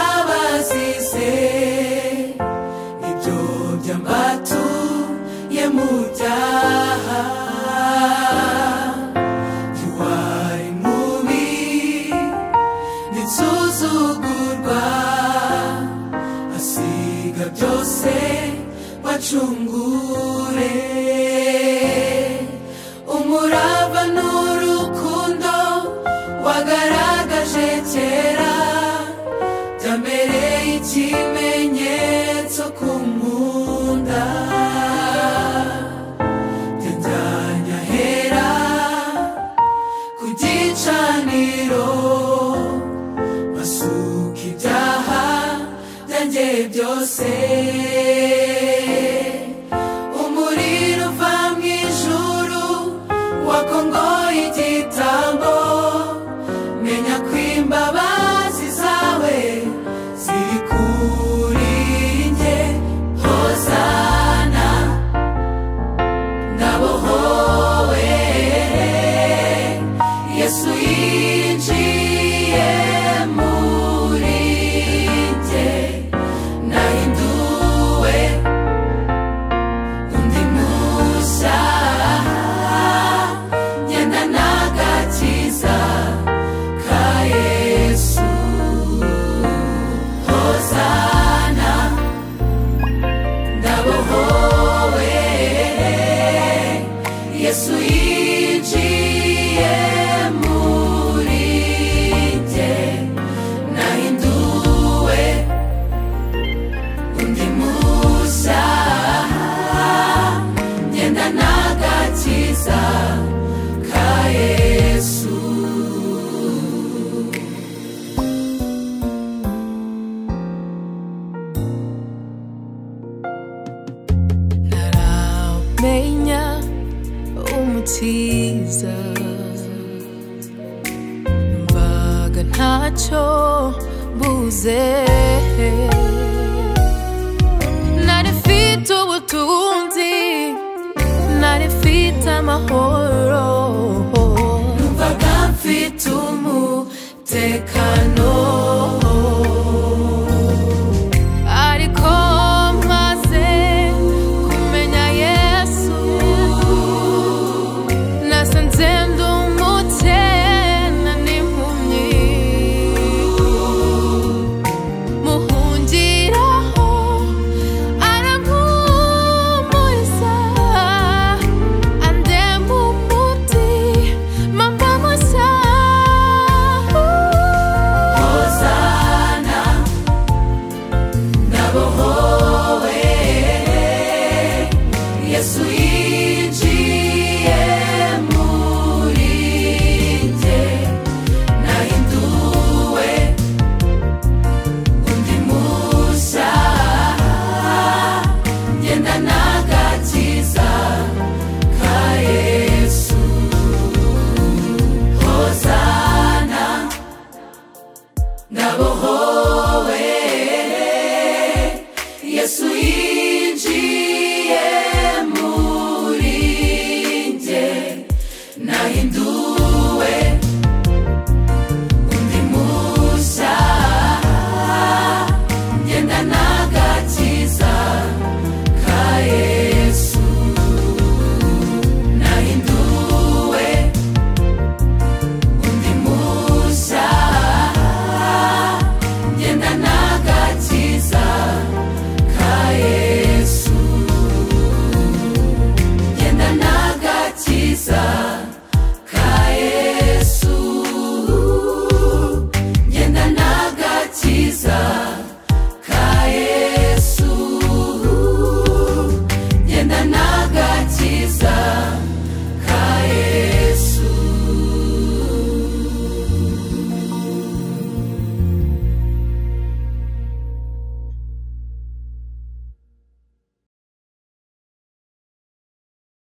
imbabazi ibyo byambatuye mu byaha ntiwari mubi ntinsuzugurwa asiga byose wacungure umurava n'urukundo wagaragaje kera byambereye ikimenyetso ku nkunda byajyanye ahera ku gicaniro basuka ibyaha byanjye byose umuriro uva mu ijuru wakongoye igitambo menya ko imbabazi zawe ziri kuri njye hozana ndabohowe yesu yinjiye muri njye nahinduwe undi mushya ngenda n'agakiza ka yesu hozana ndabohowe yesu yinjiye muri njye nahinduwe undi mushya ngenda n'agakiza ka yesu ntaramenya umukiza numvaga ntacyo mbuze nari mfite ubutunzi nari mfite amahoro numvaga mfite umutekano